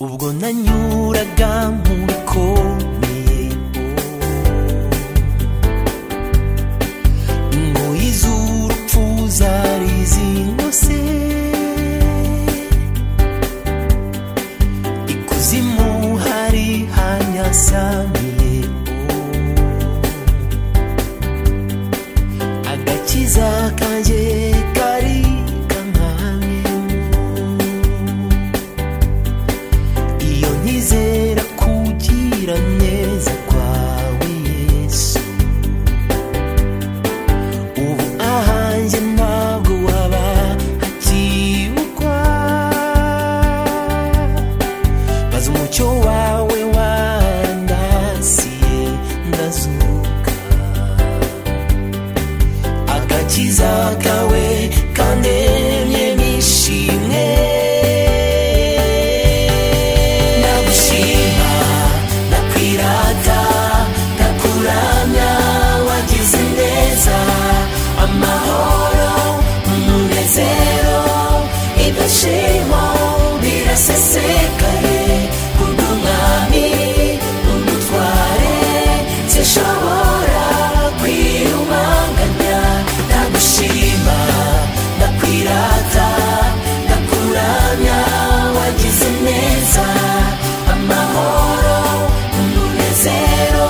ubwo nanyuraga mu bikomeye ingoyi z'urupfu zari zingose ikuzimu hari hanyasamiye agakiza kanjye kari kankamyemo iyo nizera kugira neza kwawe yesu ubu ahanjye ntabwo waba hakibukwa maze umucyo wawe wandasiye ndazuka agakiza kawe kandemye nishimwe ndagushima ndakwirata ndakuramya wagize neza amahoro umunezero ibyishimo birasesekaye undi umwami umutware zishobora kwirumanganya ndagushima ndakwirata ndakuramya wagize neza amahoro umunezero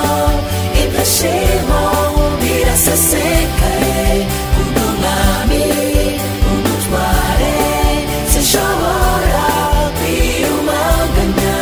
ibyishimo birasesekaye undi umwami umutware zishobora kwirumanganya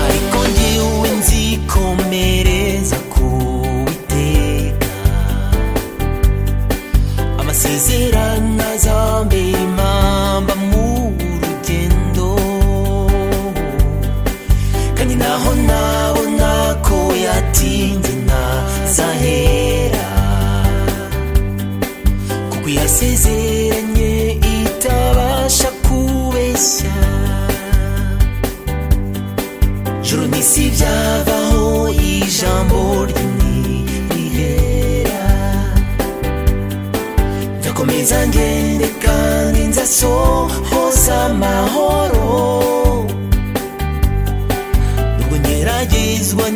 ariko njyewe nzikomereza ku witeka amasezerano azambera impamba mu rugendo kandi naho nabona ko yatinze ntazahera kuko yasezeranye itabasha kubeshya joro n'isi byavaho ijambo ry'ini rihera nzakomeza ngende kandi nzasohoza amahoro nubwo ngeragezwa